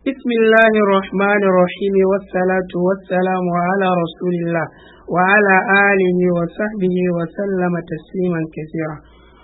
بسم الله الرحمن الرحيم والصلاة والسلام على رسول الله وعلى آله وصحبه وسلم تسليما كثيرا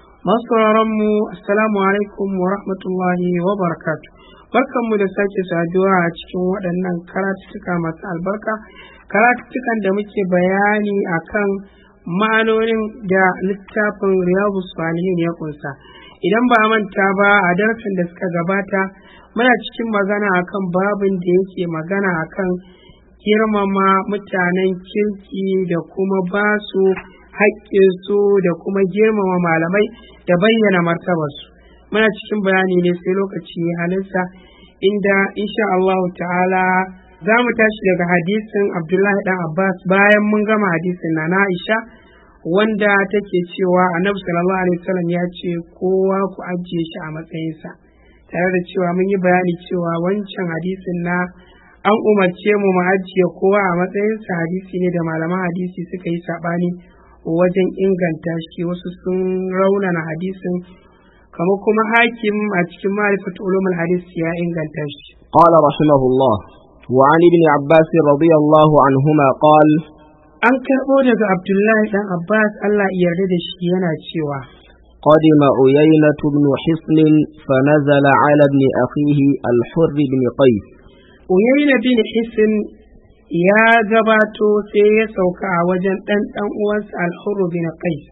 mu assalamu alaikum wa rahmatullahi wa barakatu barkanmu da sake saduwa a cikin waɗannan karatuttuka masu albarka karatuttukan da muke bayani akan ma'anonin da littafin riyadu salihin ya kunsa idan ba a manta ba a darasin da suka gabata muna cikin magana akan babin da yake magana akan girmama mutanen kirki da kuma ba su haƙƙinsu da kuma girmama malamai da bayyana martabarsu muna cikin bayani ne sai lokaci halinsa inda insha Allah ta'ala za mu tashi daga hadisin Abdullahi dan Abbas bayan mun gama hadisin na Aisha wanda take cewa Annabi sallallahu alaihi wasallam ya ce kowa ku ajiye shi a matsayinsa tare da cewa mun yi bayani cewa wancan hadisin na an umarce mu mu ajiye kowa a matsayinsa hadisi ne da malaman hadisi suka yi saɓani wajen inganta shi wasu sun raunana hadisin kamar kuma hakim a cikin ma'rifat ulumul hadis ya inganta shi قال رحمه الله وعن ابن عباس رضي الله عنهما قال an karɓo daga abdullahi dan abbas allah ya yarda da shi yana cewa قدم عيينة بن حصن فنزل على ابن أخيه الحر بن قيس uyayna bin hisin ya gabato sai ya sauka a wajen ɗan ɗan uwansa alhurru bin qais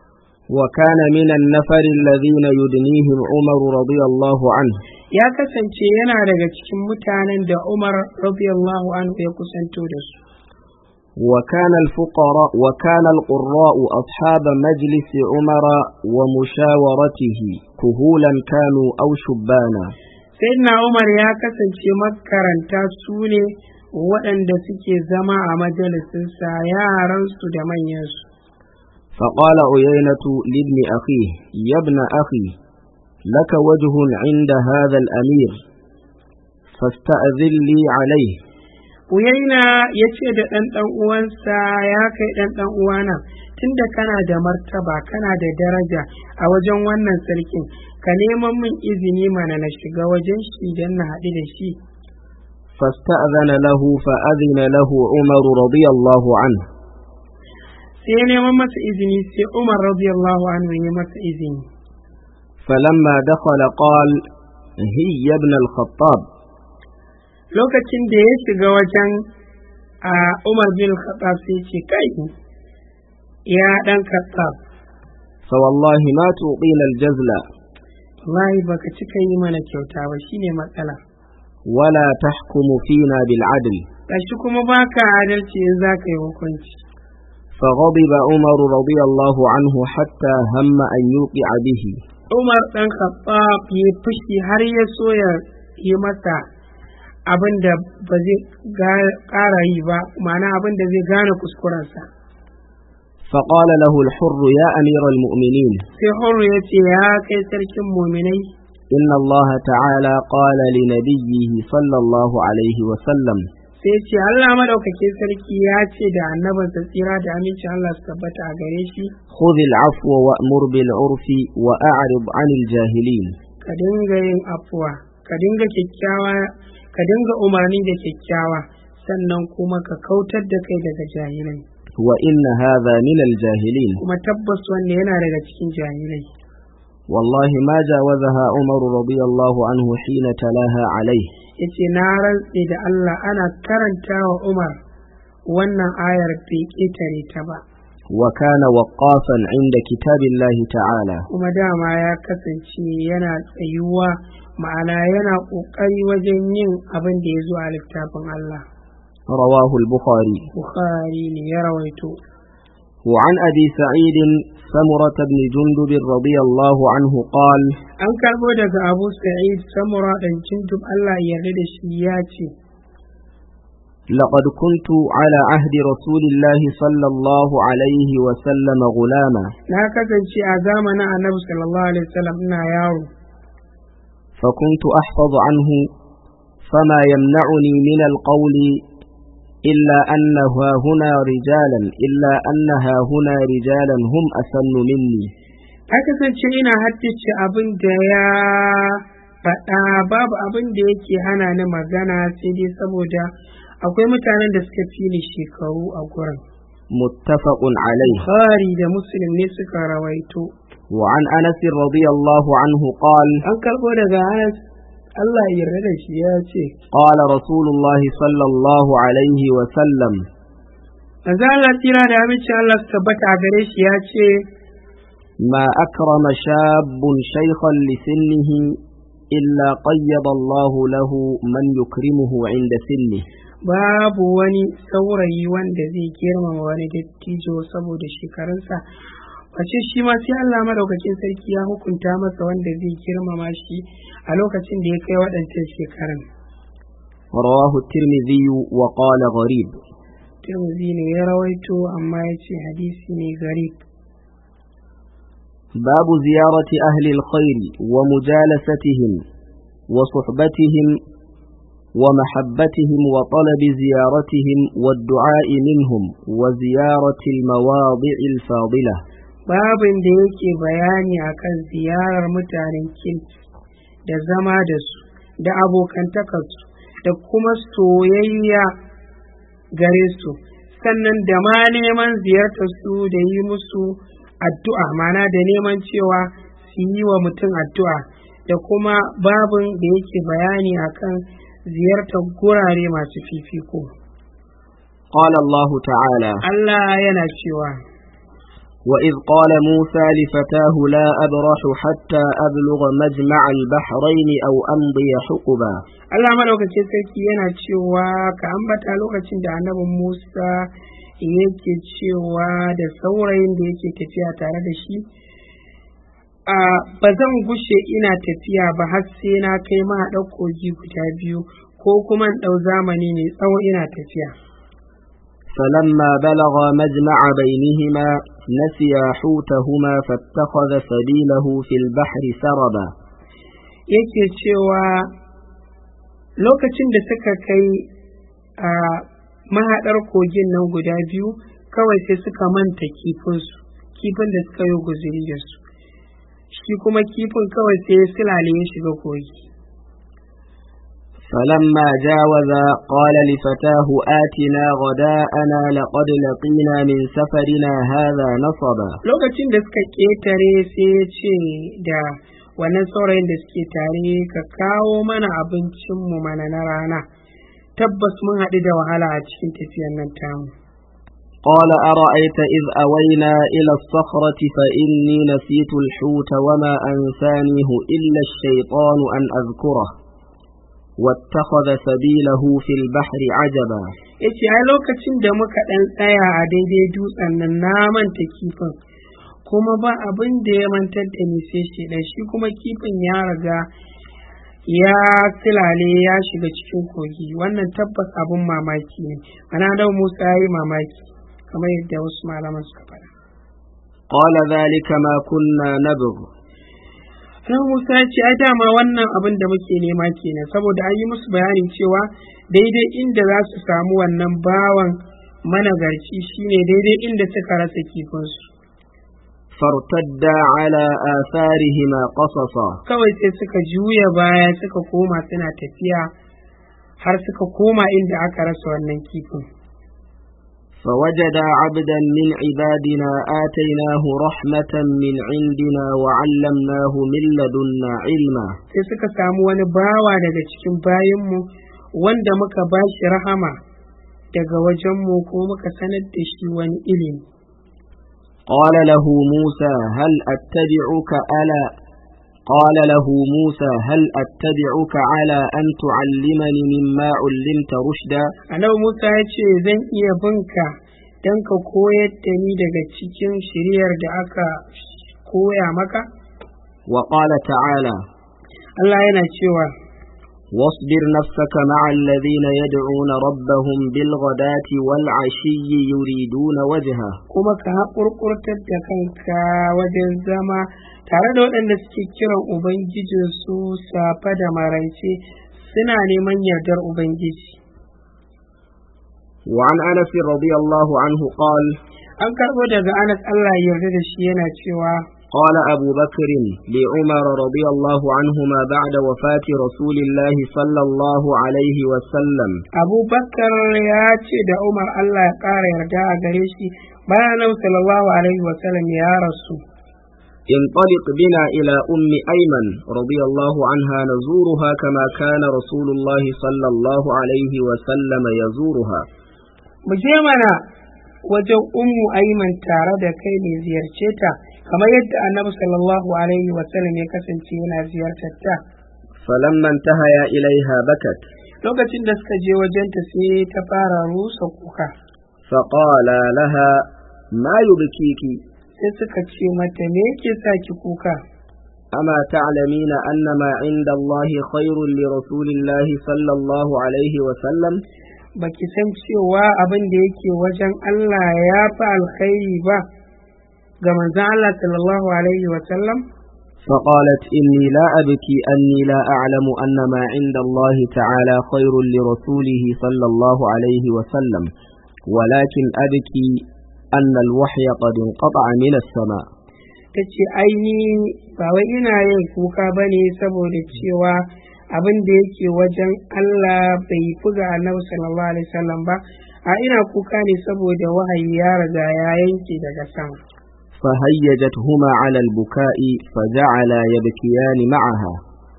وكان من النفر الذين يدنيهم عمر رضي الله عنه ya kasance yana daga cikin mutanen da umar radiyallahu anhu ya kusanto da su وكان الفقراء وكان القراء أصحاب مجلس عمر ومشاورته كهولا كانوا أو شبانا sayyidina umar ya kasance makaranta su ne waɗanda suke zama a majalisinsa yaransu da manyansu فقال عيينة لابن أخيه يا ابن أخي لك وجه عند هذا الأمير فاستأذن لي عليه uyaina ya ce da ɗan ɗan uwansa ya kai ɗan ɗan uwana tunda kana da martaba kana da daraja a wajen wannan sarkin ka neman min izini mana na shiga wajen shi don na haɗu da shi فاستأذن له فأذن له عمر رضي الله عنه sai neman masa izini sai umar radiyallahu anhu ya masa izini فلما دخل قال هي ابن الخطاب lokacin da ya shiga wajen a umar bin khattab sai ce kai ya ɗan khattab فوالله ما تعطينا الجزل wallahi baka cika yi mana kyauta ba shine matsala ولا تحكم فينا بالعدل gashi kuma baka adalci in za ka yi hukunci فغضب عمر رضي الله عنه حتى هم أن يوقع به umar ɗan khattab ya fushi har ya so ya yi masa abin da ba zai ƙara yi ba ma'ana abin da zai gane kuskurensa فقال له الحر يا أمير المؤمنين sai horo ya ce ya kai sarkin muminai إن الله تعالى قال لنبيه صلى الله عليه وسلم sai ce Allah madaukakin sarki ya ce da annabinsa tsira da amincin Allah su tabbata a gare shi خذ العفو وأمر بالعرف وأعرض عن الجاهلين ka dinga yin afuwa ka dinga kyakkyawa ka dinga umarni da kyakkyawa sannan kuma ka kautar da kai daga jahilai وإن هذا من الجاهلين kuma tabbas wanda yana daga cikin jahilai والله ما جاوزها عمر رضي الله عنه حين تلاها عليه yace na rantse da Allah ana karanta wa Umar wannan ayar bai ƙetare ta ba وكان وقافا عند كتاب الله تعالى kuma dama ya kasance yana tsayuwa ma'ana yana ƙoƙari wajen yin abin da ya zo a littafin Allah رواه البخاري Bukhari ne ya rawaito وعن أبي سعيد سمرة بن جندب رضي الله عنه قال an karbo daga Abu Sa'id Samura dan Jindub Allah ya yarda da shi ya ce لقد كنت على عهد رسول الله صلى الله عليه وسلم غلاما na kasance a zamanin Annabi sallallahu alaihi wasallam ina yaro فكنت أحفظ عنه فما يمنعني من القول إلا أنها هنا رجالا إلا أنها هنا رجالا هم أسن مني a kasance ina haddace abin da ya faɗa babu abin da yake hana ni magana sai dai saboda akwai mutanen da suka fi ni shekaru a gurin متفق عليه Bukhari da Muslim ne suka rawaito وعن أنس رضي الله عنه قال an karɓo daga Anas Allah ya yarda da shi ya ce قال رسول الله صلى الله عليه وسلم manzo Allah tira da aminci Allah su tabbata a gare shi ya ce ما أكرم شاب شيخا لسنه إلا قيض الله له من يكرمه عند سنه babu wani saurayi wanda zai girmama wani dattijo saboda shekarunsa face shi ma sai Allah madaukakin sarki ya hukunta masa wanda zai girmama shi a lokacin da ya kai waɗancan shekarun رواه الترمذي وقال غريب Tirmidhi ne ya rawaito amma ya ce hadisi ne garib باب زيارة أهل الخير ومجالستهم وصحبتهم ومحبتهم وطلب زيارتهم والدعاء منهم وزيارة المواضع الفاضلة babin da yake bayani akan ziyarar mutanen kirki da zama da su da abokantakarsu da kuma soyayya gare su sannan da ma neman ziyartar su da yi musu addu'a mana da neman cewa su yi wa mutum addu'a da kuma babin da yake bayani akan ziyartar gurare masu fifiko قال الله تعالى Allah yana cewa وإذ قال موسى لفتاه لا أبرح حتى أبلغ مجمع البحرين أو أمضي حقبا Allah madaukakin sarki yana cewa ka ambata lokacin da annabin Musa yake cewa da saurayin da yake tafiya tare da shi a ba zan gushe ina tafiya ba har sai na kai mahaɗar kogi guda biyu ko kuma in ɗau zamani mai tsawo ina tafiya فلما بلغ مجمع بينهما نسيا حوتهما فاتخذ سبيله في البحر سربا yake cewa lokacin da suka kai a mahaɗar kogin nan guda biyu kawai sai suka manta kifinsu kifin da suka yi guzuri da su shi kuma kifin kawai sai ya silale ya shiga kogi فلما جاوزا قال لفتاه آتنا غداءنا لقد لقينا من سفرنا هذا نصبا lokacin da suka ƙetare sai ya ce da wannan saurayin da suke tare ka kawo mana abincinmu mana na rana tabbas mun haɗu da wahala a cikin tafiyan nan tamu قال أرأيت إذ أوينا إلى الصخرة فإني نسيت الحوت وما أنسانيه إلا الشيطان أن أذكره واتخذ سبيله في البحر عجبا ya ce ai lokacin da muka ɗan tsaya a daidai dutsen nan na manta kifin kuma ba abin da ya mantar da ni sai shi shi kuma kifin ya riga ya silale ya shiga cikin kogi wannan tabbas abin mamaki ne ana da musa ya yi mamaki kamar yadda wasu malaman suka faɗa قال ذلك ما كنا نبغ Nan Musa ya ce, ai dama wannan abin da muke nema kenan saboda an yi musu bayani cewa daidai inda za su samu wannan bawan managarci shine daidai inda suka rasa kifinsu. فارتدا على آثارهما قصصا Kawai sai suka juya baya suka koma suna tafiya har suka koma inda aka rasa wannan kifin. فوجدا عبدا من عبادنا آتيناه رحمة من عندنا وعلمناه من لدنا علما Sai suka samu wani bawa daga cikin bayanmu wanda muka ba shi rahama daga wajenmu ko muka sanar da shi wani ilimi. قال له موسى هل أتبعك ألا قال له موسى هل أتبعك على أن تعلمني مما علمت رشدا Annabi Musa ya ce zan iya binka don ka koyar da ni daga cikin shiriyar da aka koya maka? وقال تعالى Allah yana cewa واصبر نفسك مع الذين يدعون ربهم بالغداة والعشي يريدون وجهه kuma ka haƙurƙurtar da kanka wajen zama tare da waɗanda suke kiran Ubangijinsu safa da maraice suna neman yardar Ubangiji. وعن أنس رضي الله عنه قال An karɓo daga Anas Allah ya yarda da shi yana cewa قال أبو بكر لعمر رضي الله عنهما بعد وفاة رسول الله صلى الله عليه وسلم Abu Bakar ya ce da Umar Allah ya ƙara yarda a gare shi bayan Annabi sallallahu alaihi wa sallam ya rasu. انطلق بنا إلى أم أيمن رضي الله عنها نزورها كما كان رسول الله صلى الله عليه وسلم يزورها Mu je mana wajen Ummu Aiman tare da kai ne ziyarce ta kamar yadda Annabi sallallahu alaihi wa sallam ya kasance yana ziyartar ta. فلما انتهيا إليها بكت Lokacin da suka je wajenta sai ta fara rusa kuka. فقال لها ما يبكيك Sai suka ce mata me yake sa ki kuka? أما تعلمين أن ما عند الله خير لرسول الله صلى الله عليه وسلم Baki san cewa abin da yake wajen Allah ya fi alkhairi ba ga manzon Allah sallallahu alaihi wa sallam? فقالت إني لا أبكي أني لا أعلم أن ما عند الله تعالى خير لرسوله صلى الله عليه وسلم ولكن أبكي أن الوحي قد انقطع من السماء ta ce aini ba wai ina yin kuka ba ne saboda cewa abin da yake wajen Allah bai fi ga annabi sallallahu alaihi wasallam ba a ina kuka ne saboda wahayi ya riga ya yanke daga sama فهيجتهما على البكاء فجعلا يبكيان معها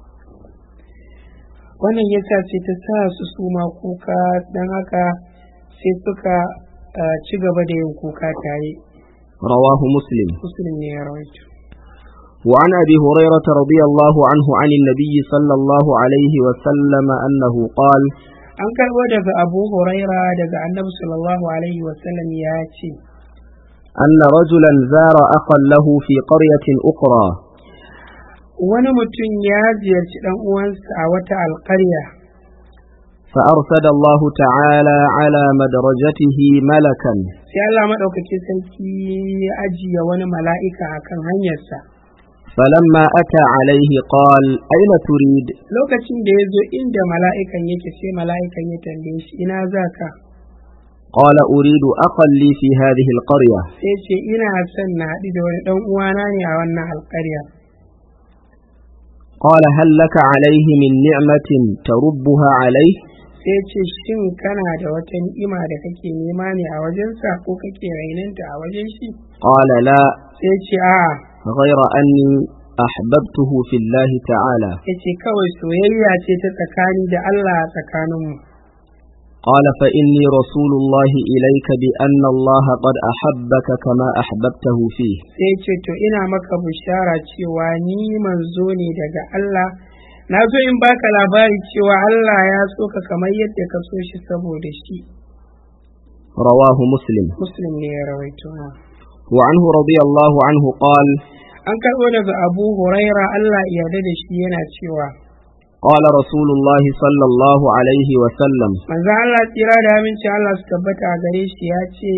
wannan yasa sai ta sa su suma kuka don haka sai suka ah, ci gaba da yin kuka tare رواه مسلم muslim ne ya rawaito وعن أبي هريرة رضي الله عنه عن النبي صلى الله عليه وسلم أنه قال an karɓo daga abu huraira daga annabi sallallahu alaihi wasallam ya ce أن رجلا زار أخا له في قرية أخرى wani mutum ya ziyarci ɗan uwansa a wata alƙarya فأرسل الله تعالى على مدرجته ملكا sai Allah maɗaukaki sarki ya ajiye wani mala'ika a kan hanyarsa فلما أتى عليه قال أين تريد lokacin da ya zo inda mala'ikan yake sai mala'ikan ya tambaye shi ina za ka قال أريد أخا لي في هذه القرية sai ce ina son na haɗu da wani ɗan uwana ne a wannan alƙarya قال هل لك عليه من نعمة تربها عليه sai ce shin kana da wata ni'ima da kake nema ne a wajensa ko kake rainanta a wajen shi قال لا sai ce a'a غير أني أحببته في الله تعالى ya ce kawai soyayya ce ta tsakani da Allah a tsakaninmu قال فإني رسول الله إليك بأن الله قد أحبك كما أحببته فيه sai ce to ina maka bishara cewa ni manzo ne daga Allah na zo in baka labari cewa Allah ya so ka kamar yadda ka so shi saboda shi رواه مسلم muslim ne ya rawaito na وعنه رضي الله عنه قال an karɓo daga abu huraira Allah ya yarda da shi yana cewa قال رسول الله صلى الله عليه وسلم manzo Allah tsira da aminci Allah su tabbata a gare shi ya ce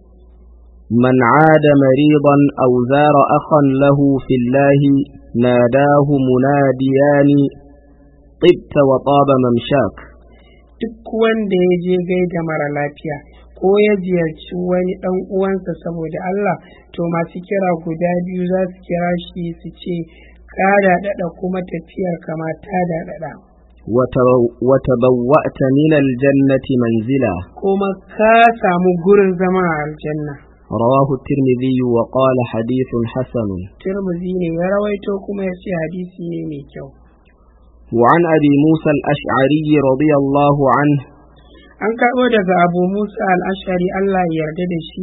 من عاد مريضا أو زار أخا له في الله ناداه مناديان طبت وطاب ممشاك duk wanda ya je gaida mara lafiya ko ya ziyarci wani ɗan uwansa saboda Allah to masu kira guda biyu za su kira shi su ce ka daɗaɗa kuma tafiyar kama ta daɗaɗa وتو- وتبوأت من الجنة منزلا kuma ka samu gurin zama a aljanna رواه الترمذي وقال حديث حسن Tirmidhi ne ya rawaito kuma ya ce hadisi ne mai kyau وعن أبي موسى الأشعري رضي الله عنه an karɓo daga abu musa al'ashari Allah ya yarda da shi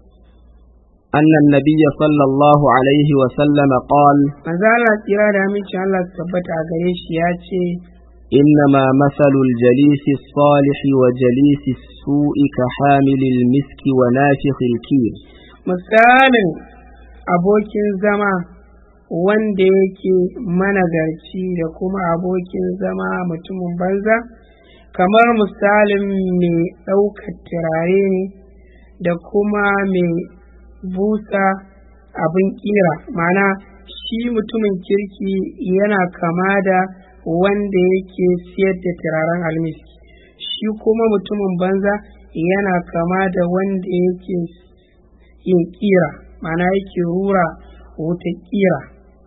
أن النبي صلى الله عليه وسلم قال manzo Allah tsira da aminci Allah su tabbata a gare shi ya ce إنما مثل الجليس الصالح وجليس السوء كحامل المسك ونافخ الكير misalin abokin zama wanda yake managarci da kuma abokin zama mutumin banza kamar misalin mai ɗaukar turare ne da kuma mai busa abin ƙira mana shi mutumin kirki yana kama da wanda yake siyar da turaren almiski shi kuma mutumin banza yana kama da wanda yake yin kira mana yake rura wuta kira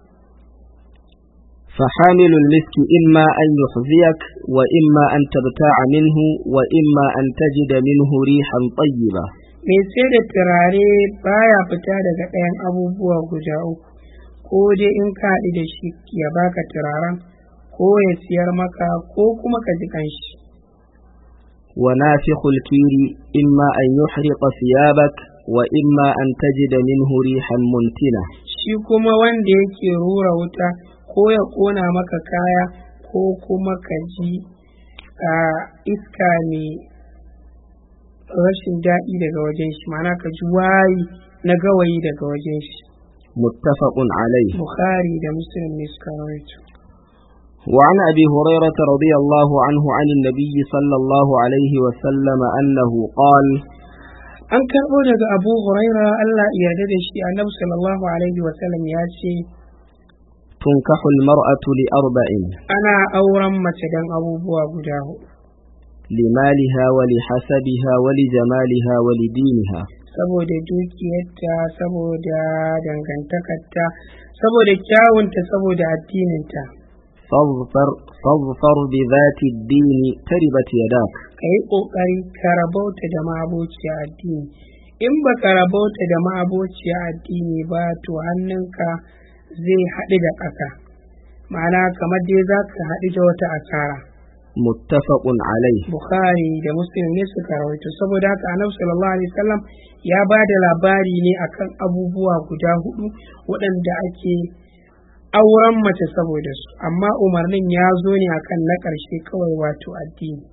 فحامل المسك إما أن يحذيك وإما أن تبتاع منه وإما أن تجد منه ريحا طيبة mai sai da turare baya fita daga ɗayan abubuwa guda uku ko dai in ka haɗu da shi ya baka turaren ko ya siyar maka ko kuma ka ji kanshi ونافخ الكير إما أن يحرق ثيابك وإما أن تجد منه ريحا منتنة shi kuma wanda yake rura wuta ko ya ƙona maka kaya ko kuma ka ji a iska mai rashin daɗi daga wajen shi ma'ana ka ji wayi na gawayi daga wajen shi متفق عليه bukhari da muslim ne suka rawaito وعن أبي هريرة رضي الله عنه عن النبي صلى الله عليه وسلم أنه قال an karɓo daga abu huraira allah ya yarda da shi annabi sallallahu alaihi wasallam ya ce تنكح المرأة لأربع ana auren mace don abubuwa guda hudu لمالها ولحسبها ولجمالها ولدينها saboda dukiyarta saboda dangantakarta saboda kyawunta saboda addininta فاظفر, فاظفر بذات الدين تربت يداك ka yi ƙoƙari ka rabauta da ma'abociya addini in ba ka rabauta da ma'abociya addini ba to hannunka zai haɗu da ƙasa ma'ana kamar dai za ka haɗu da wata asara متفق عليه bukhari da muslim ne suka rawaito saboda haka annabi sallallahu alaihi wasallam ya ba da labari ne akan abubuwa guda hudu waɗanda ake auren mace saboda su amma umarnin ya zo ne akan na ƙarshe kawai wato addini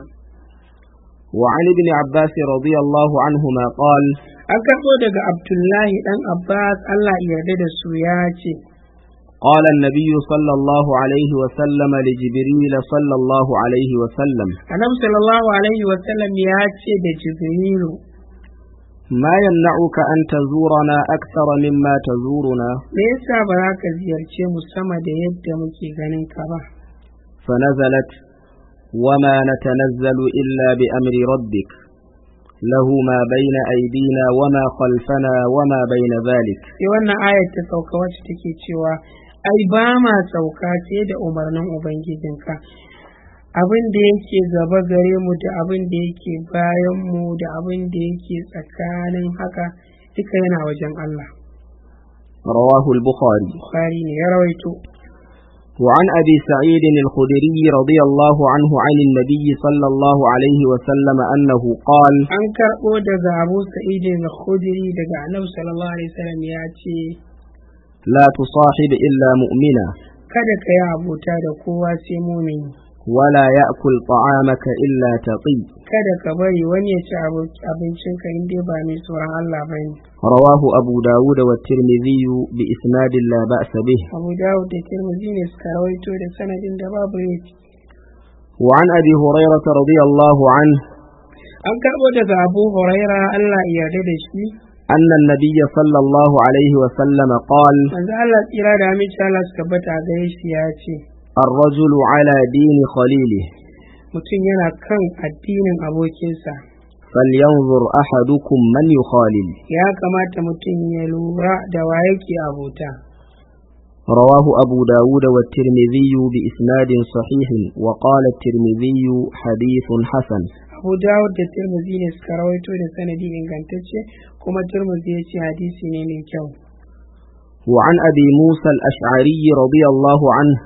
وعن ابن عباس رضي الله عنهما قال an karɓo daga abdullahi ɗan abbas allah ya yarda da su ya ce قال النبي صلى الله عليه وسلم لجبريل صلى الله عليه وسلم annabi sallallahu alaihi wasallam ya ce da jibrilu ما يمنعك أن تزورنا أكثر مما تزورنا me yasa ba za ka ziyarce mu sama da yadda muke ganin ka ba فنزلت وما نتنزل إلا بأمر ربك له ما بين أيدينا وما خلفنا وما بين ذلك sai wannan ayar ta sauka wacce take cewa ai ba ma sauka sai da umarnin ubangijinka abin da yake gaba gare mu da abin da yake bayan mu da abin da yake tsakanin haka duka yana wajen Allah رواه البخاري Bukhari ne ya rawaito وعن أبي سعيد الخدري رضي الله عنه عن النبي صلى الله عليه وسلم أنه قال an karɓo daga Abu Sa'id al-Khudri daga Annabi sallallahu alaihi wasallam ya ce لا تصاحب إلا مؤمنا kada ka yi abota da kowa sai mumini ولا يأكل طعامك إلا تقي kada ka bari wani ya ci abo- abincinka in dai ba mai tsoron Allah ba ne رواه أبو داود والترمذي بإسناد لا بأس به Abu Dawud da Tirmidhi ne suka rawaito da sanadin da babu yake وعن أبي هريرة رضي الله عنه an karɓo daga Abu Huraira Allah ya yarda da shi أن النبي صلى الله عليه وسلم قال manzo Allah tsira da aminci Allah suka bata gare shi ya ce الرجل على دين خليله mutum yana kan addinin abokinsa فلينظر أحدكم من يخالل ya kamata mutum ya lura da wa yake abota رواه أبو داود والترمذي بإسناد صحيح وقال الترمذي حديث حسن Abu Dawud da Tirmidhi ne suka rawaito da sanadi ingantacce kuma Tirmidhi ya ce hadisi ne mai kyau وعن أبي موسى الأشعري رضي الله عنه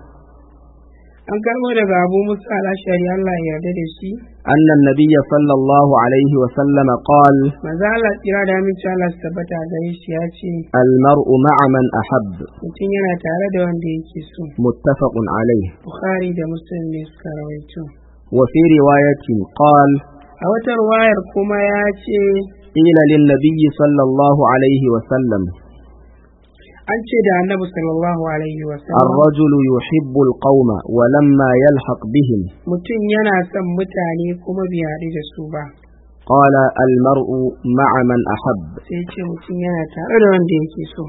an karɓo daga Abu Musa al-Ashari Allah ya yarda da shi أن النبي صلى الله عليه وسلم قال manzo Allah tsira da aminci Allah su tabbata gare shi ya ce المرء مع من أحب mutum yana tare da wanda yake so متفق عليه Bukhari da Muslim ne suka rawaito وفي رواية قال a wata ruwayar kuma ya ce قيل للنبي صلى الله عليه وسلم an ce da annabi sallallahu alaihi wasallam الرجل يحب القوم ولما يلحق بهم mutum yana son mutane kuma bai haɗu da su ba قال المرء مع من أحب sai ce mutum yana tare da wanda yake so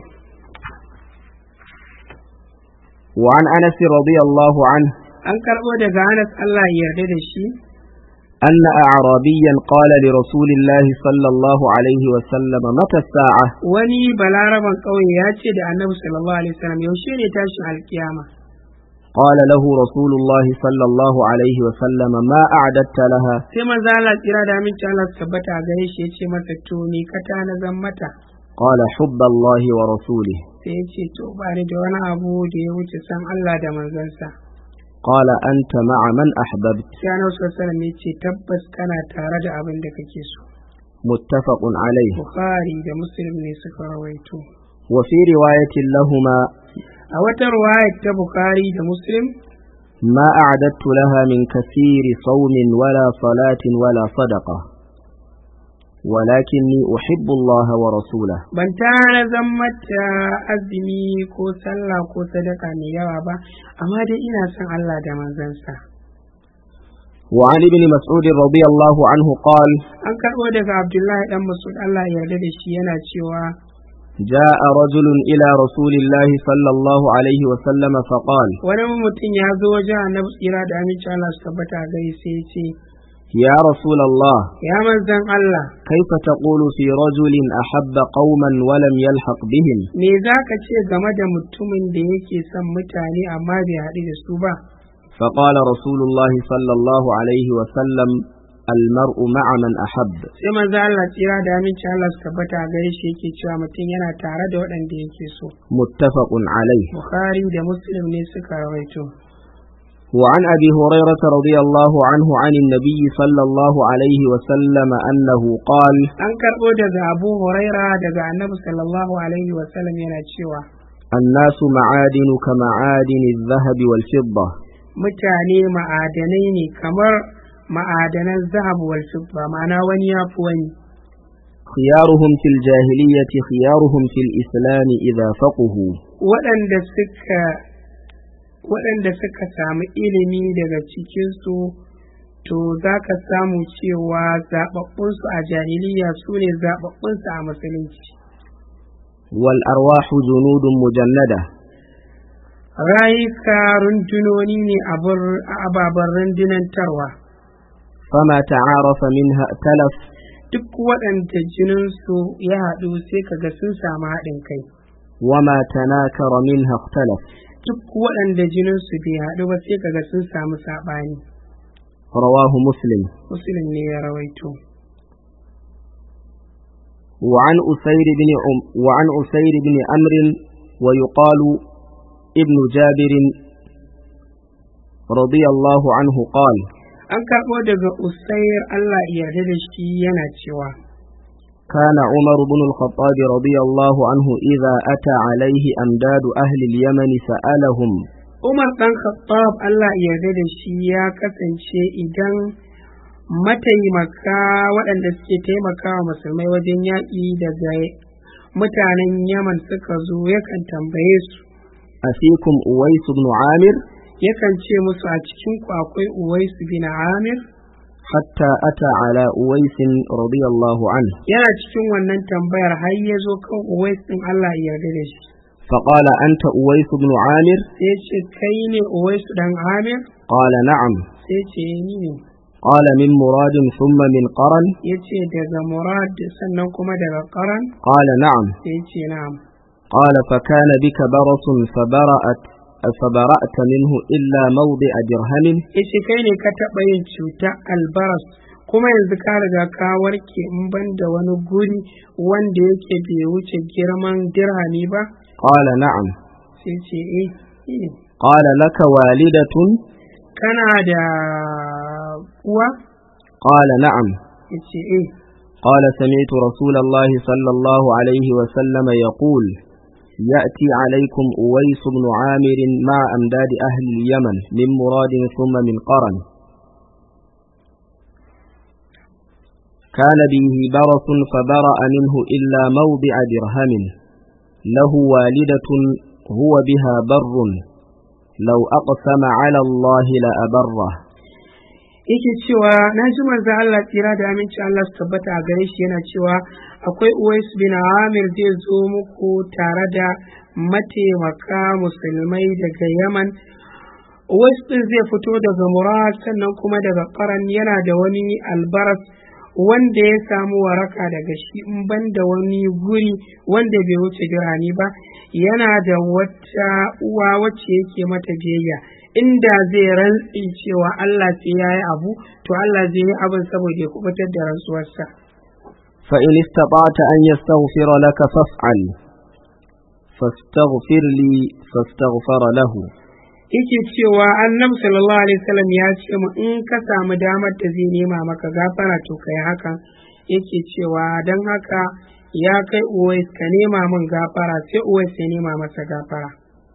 وعن أنس رضي الله عنه an karɓo daga Anas Allah ya yarda da shi أن أعرابيا قال لرسول الله صلى الله عليه وسلم متى الساعة wani balaraban ƙauye ya ce da annabi sallallahu alaihi wasallam yaushe ne tashin alkiyama قال له رسول الله صلى الله عليه وسلم ما أعددت لها sai manzo Allah tsira da aminci Allah su tabbata a gare shi ya ce masa to ni ka tana zan mata قال حب الله ورسوله sai ya ce to ba ni da wani abu da ya wuce san Allah da manzansa قال أنت مع من أحببت sai annabi sallallahu alaihi wasallam ya ce tabbas kana tare da abin da kake so متفق عليه Bukhari da Muslim ne suka rawaito وفي رواية لهما a wata ruwayar ta Bukhari da Muslim ما أعددت لها من كثير صوم ولا صلاة ولا صدقة ولكني أحب الله ورسوله ban tana zan mata azumi ko sallah ko sadaka mai yawa ba amma dai ina son Allah da manzansa وعن ابن مسعود رضي الله عنه قال an karɓo daga Abdullahi dan Mas'ud Allah ya yarda da shi yana cewa جاء رجل إلى رسول الله صلى الله عليه وسلم فقال wani mutum ya zo wajen annabi tsira da aminci Allah su tabbata a gari sai ya ce يا رسول الله ya manzan Allah كيف تقول في رجل أحب قوما ولم يلحق بهم me za ka ce game da mutumin da yake son mutane amma bai haɗu da su ba فقال رسول الله صلى الله عليه وسلم المرء مع من أحب sai manzo Allah tsira da aminci Allah su tabbata a gare shi yake cewa mutum yana tare da waɗanda yake so متفق عليه Bukhari da Muslim ne suka rawaito وعن أبي هريرة رضي الله عنه عن النبي صلى الله عليه وسلم أنه قال an karɓo daga Abu Huraira daga Annabi sallallahu alaihi wa sallam yana cewa الناس معادن كمعادن الذهب والفضة mutane ma'adanai ne kamar ma'adanan zahab wal fidda ma'ana wani ya fi wani خيارهم في الجاهلية خيارهم في الإسلام إذا فقهوا waɗanda suka waɗanda suka samu ilimi daga cikinsu to za ka samu cewa zaɓaɓɓunsu a jahiliya su ne zaɓaɓɓunsu a musulunci والأرواح جنود مجندة rayuka rundunoni ne a ababen rundunantarwa فما تعارف منها ائتلف duk waɗanda jininsu ya haɗu sai kaga sun samu haɗin kai وما تناكر منها اختلف duk waɗanda jininsu bai haɗu ba sai kaga sun samu saɓani رواه مسلم musulun ne ya rawaito وعن أسير بن عم وعن أسير بن أمر ويقال ابن جابر رضي الله عنه قال an karɓo daga usair Allah ya yarda da shi yana cewa كان عمر بن الخطاب رضي الله عنه إذا أتى عليه أمداد أهل اليمن سألهم Umar ɗan Khattab Allah ya yarda da shi ya kasance idan mataimaka waɗanda suke taimakawa musulmai wajen yaƙi daga mutanen Yaman suka zo yakan tambaye su أفيكم أويس بن عامر yakan ce musu a cikin ku akwai Uwais bin Amir حتى أتى على أويس رضي الله عنه yana cikin wannan tambayar har ya zo kan Uwais din Allah ya yarda da shi فقال أنت أويس بن عامر sai ya ce kai ne Uwais dan Amir قال نعم sai ya ce ni ne قال من مراد ثم من قرن ya ce daga Murad sannan kuma daga Qaran قال نعم sai ya ce na'am قال فكان بك برص فبرأت فبرأت منه إلا موضع درهم yace kai ne ka taɓa yin cuta albaras kuma yanzu ka riga ka warke in ban da wani guri wanda yake bai wuce girman dirhami ba قال نعم sai ce eh eh. قال لك والدة kana da uwa قال نعم yace eh قال سمعت رسول الله صلى الله عليه وسلم يقول يأتي عليكم أويس بن عامر مع أمداد أهل اليمن من مراد ثم من قرن كان به برص فبرأ منه إلا موضع درهم له والدة هو بها بر لو أقسم على الله لأبره yake cewa na ji manzo Allah tsira da aminci Allah su tabbata a gare shi yana cewa akwai Uwais bin Amir zai zo muku tare da mataimaka musulmai daga Yaman uwais din zai fito daga murad sannan kuma daga karan yana da wani albaras wanda ya samu waraka daga shi in ban da wani guri wanda bai wuce dirhami ba yana da wata uwa wacce yake mata biyayya inda zai rantsi cewa Allah sai ya yi abu to Allah zai yi abin saboda ya kubutar da rantsuwarsa فإن استطعت أن يستغفر لك فافعل فاستغفر لي فاستغفر له yake cewa annabi sallallahu alaihi wasallam ya ce mu in ka samu damar da zai nema maka gafara to kai hakan yake cewa don haka ya kai uwais ka nema min gafara sai uwais ya nema masa gafara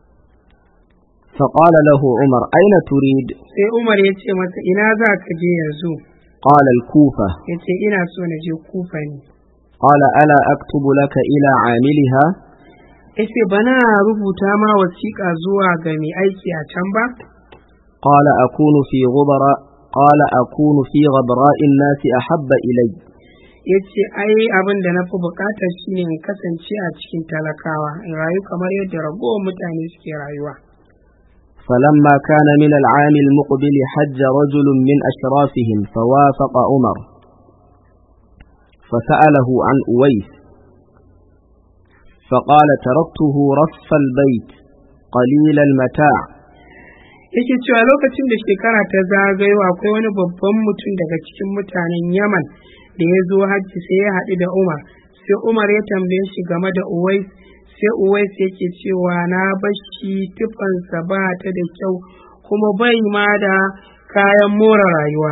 فقال له عمر أين تريد sai umar ya ce masa ina za ka je yanzu قال الكوفة ya ce ina so na je kufa ne قال ألا أكتب لك إلى عاملها ya ce bana rubuta ma wasiƙa zuwa ga mai aiki a can ba قال أكون في غبراء قال أكون في غبراء الناس أحب إلي ya ce ai abin da na fi buƙatar shine in kasance a cikin talakawa in rayu kamar yadda ragowar mutane suke rayuwa فلما كان من العام المقبل حج رجل من أشرافهم فوافق عمر فسأله عن أويس فقال تركته رف البيت قليل المتاع yake cewa lokacin da shekara ta zagayo akwai wani babban mutum daga cikin mutanen yaman da ya zo hajji sai ya haɗu da umar sai umar ya tambaye shi game da uwais sai uwais yake cewa na bashi tufansa ba ta da kyau kuma bai ma da kayan more rayuwa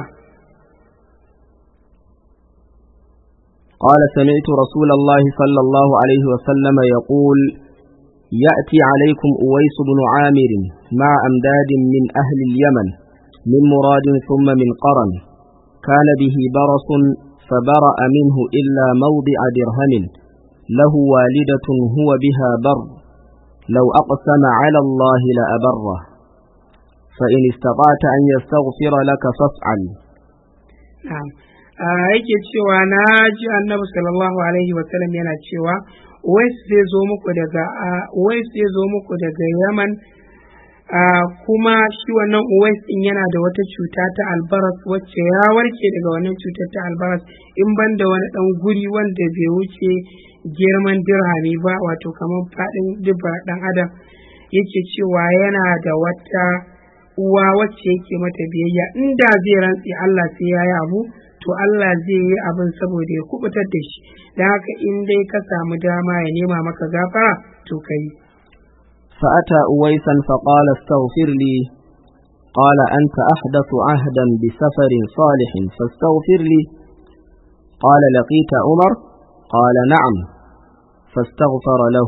قال سمعت رسول الله صلى الله عليه وسلم يقول يأتي عليكم أويس بن عامر مع أمداد من أهل اليمن من مراد ثم من قرن كان به برص فبرأ منه إلا موضع درهم له والدة هو بها بر لو أقسم على الله لأبره فإن استطعت أن يستغفر لك فافعل na'am a yake cewa na ji annabi sallallahu alaihi wasallam yana cewa wais zai zo muku daga wais zai zo muku daga yaman kuma shi wannan uwais din yana da wata cuta ta albaras wacce ya warke daga wannan cutar ta albaras in ban da wani dan guri wanda bai wuce girman dirhami ba wato kamar faɗin dubba ɗan adam yake cewa yana da wata uwa wacce yake mata biyayya inda zai rantsi Allah sai ya yi abu to Allah zai yi abin saboda ya kubutar da shi don haka in dai ka samu dama ya nema maka gafara to ka yi فأتى أويسا فقال استغفر لي قال أنت أحدث عهدا بسفر صالح فاستغفر لي قال لقيت عمر قال نعم فاستغفر له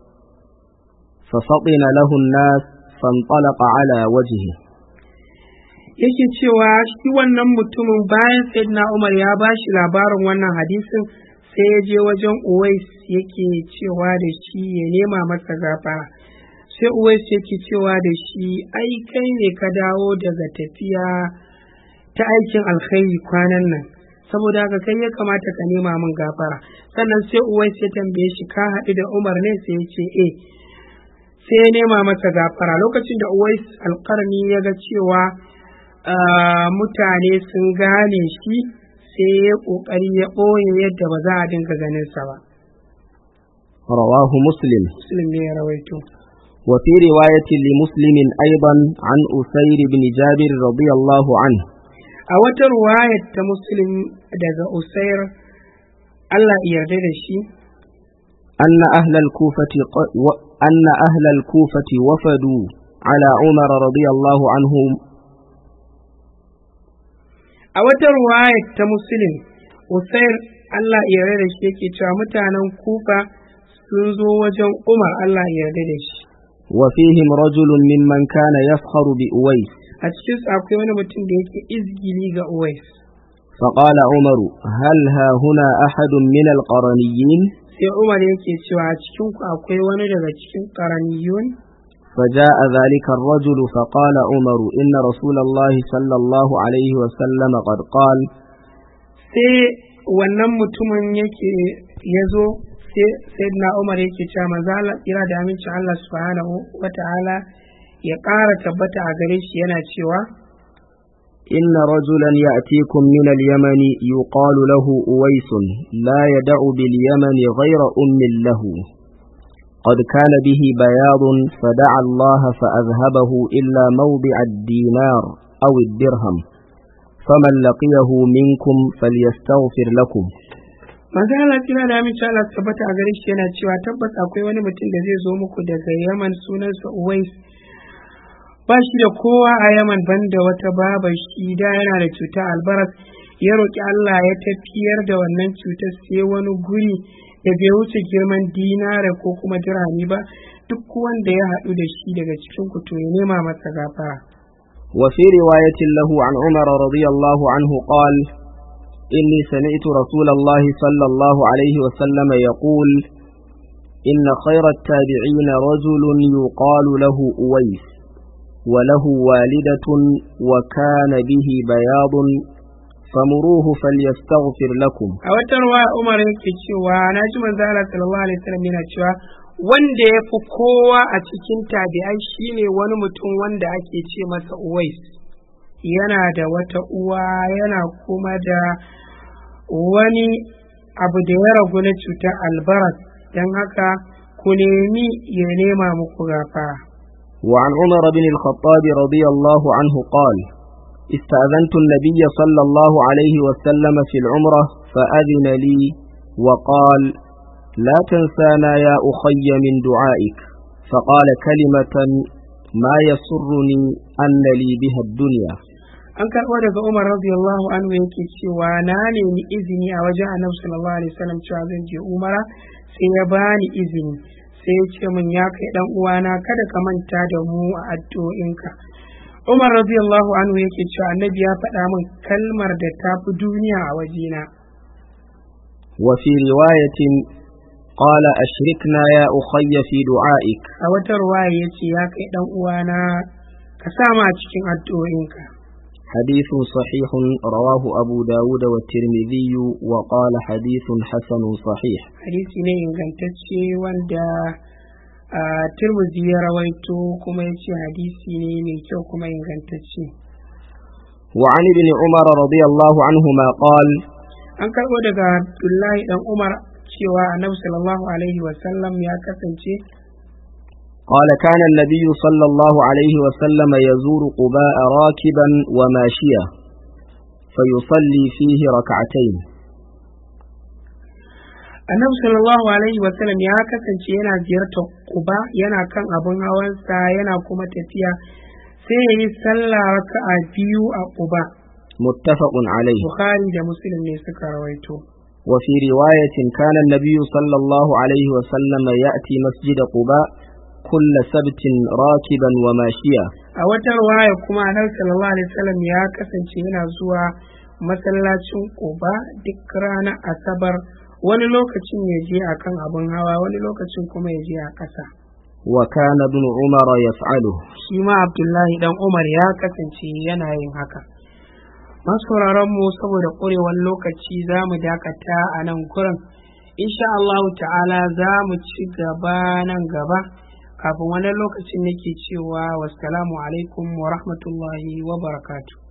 ففطن له الناس فانطلق على وجهه yake cewa shi wannan mutumin bayan sayyidina Umar ya ba shi labarin wannan hadisin sai ya je wajen Uwais yake cewa da shi ya nema masa gafara sai Uwais yake cewa da shi ai kai ne ka dawo daga tafiya ta aikin alkhairi kwanan nan saboda haka kai ya kamata ka nema min gafara sannan sai Uwais ya tambaye shi ka haɗu da Umar ne sai ya ce eh sai ya nema masa gafara lokacin da Uwais alƙarni ya ga cewa mutane sun gane shi sai ya ƙoƙari ya ɓoye yadda ba za a dinga ganin sa ba. رواه مسلم Muslim ne ya rawaito. وفي رواية لمسلم أيضا عن أسير بن جابر رضي الله عنه A wata ruwayar ta Muslim daga Usair Allah ya yarda da shi أن أهل الكوفة ق- و... أن أهل الكوفة وفدوا على عمر رضي الله عنه a wata ruwayar ta Muslim Usair Allah ya yarda da shi yake cewa mutanen Kufa sun zo wajen Umar Allah ya yarda da shi. وفيهم رجل ممن كان يفخر بأويس A cikin su akwai wani mutum da yake izgili ga Uwais. فقال عمر هل ها هنا أحد من القرنيين Sai Umar yake cewa a cikin ku akwai wani daga cikin karaniyun فجاء ذلك الرجل فقال عمر إن رسول الله صلى الله عليه وسلم قد قال sai wannan mutumin yake ya zo sai na umar yake cewa manzo Allah kira da amincin Allah subhanahu wata'ala ya ƙara tabbata a gare shi yana cewa إن رجلا يأتيكم من اليمن يقال له أويس لا يدع باليمن غير أم له قد كان به بياض فدعا الله فأذهبه إلا موضع الدينار أو الدرهم فمن لقيه منكم فليستغفر لكم manzo Allah kira da amince Allah su tabbata a gare shi yana cewa tabbas akwai wani mutum da zai zo muku daga Yaman sunansa Uwais ba shi da kowa a Yaman banda wata babar shi da yana da cuta albaras ya roƙi Allah ya tafiyar da wannan cutar sai wani guri da bai wuce girman dinare ko kuma dirhami ba duk wanda ya haɗu da shi daga cikin ku to ya nema masa gafara وفي رواية له عن عمر رضي الله عنه قال إني سمعت رسول الله صلى الله عليه وسلم يقول إن خير التابعين رجل يقال له أويس وله والدة وكان به بياض فمروه فليستغفر لكم a wata ruwa Umar yake cewa na ji manzo Allah sallallahu alaihi wasallam yana cewa wanda ya fi kowa a cikin tabi'ai shine wani mutum wanda ake ce masa Uwais yana da wata uwa yana kuma da wani abu da ya ragu na cutar albaras don haka ku nemi ya nema muku gafara وعن عمر بن الخطاب رضي الله عنه قال استأذنت النبي صلى الله عليه وسلم في العمرة فأذن لي وقال لا تنسانا يا أخي من دعائك فقال كلمة ما يسرني أن لي بها الدنيا an karɓo daga Umar radiyallahu anhu yake cewa na nemi izini a wajen Annabi sallallahu alaihi wasallam cewa zan je Umara sai ya bani izini sai ya ce min ya kai dan uwana kada ka manta da mu a addu'o'inka Umar radiyallahu anhu yake cewa Annabi ya faɗa min kalmar da ta fi duniya a wajena وفي رواية قال أشركنا يا أخي في دعائك a wata ruwaya yace ya kai dan uwana ka sa ma cikin addu'o'inka حديث صحيح رواه أبو داود والترمذي وقال حديث حسن صحيح hadisi ne ingantacce wanda a Tirmidhi ya rawaito kuma ya ce hadisi ne mai kyau kuma ingantacce وعن ابن عمر رضي الله عنهما قال an karɓo daga Abdullahi dan Umar cewa Annabi sallallahu alaihi wa sallam ya kasance قال كان النبي صلى الله عليه وسلم يزور قباء راكبا وماشيا فيصلي فيه ركعتين Annabi sallallahu alaihi wa sallam ya kasance yana ziyartar Quba yana kan abun hawansa yana kuma tafiya sai ya yi sallah raka'a biyu a Quba متفق عليه Bukhari da Muslim ne suka rawaito وفي رواية كان النبي صلى الله عليه وسلم يأتي مسجد قباء كل سبت راكبا وماشيا a wata ruwaya kuma Annabi sallallahu alaihi wasallam ya kasance yana zuwa masallacin Quba duk ranar Asabar wani lokacin ya je akan abun hawa wani lokacin kuma ya je a ƙasa وكان ابن عمر يفعله shi ma Abdullahi dan Umar ya kasance yana yin haka masu mu saboda ƙurewar lokaci za mu dakata a nan gurin insha Allah ta'ala za mu ci gaba nan gaba kafin wani lokacin nake cewa wassalamu alaikum wa rahmatullahi wa barakatuh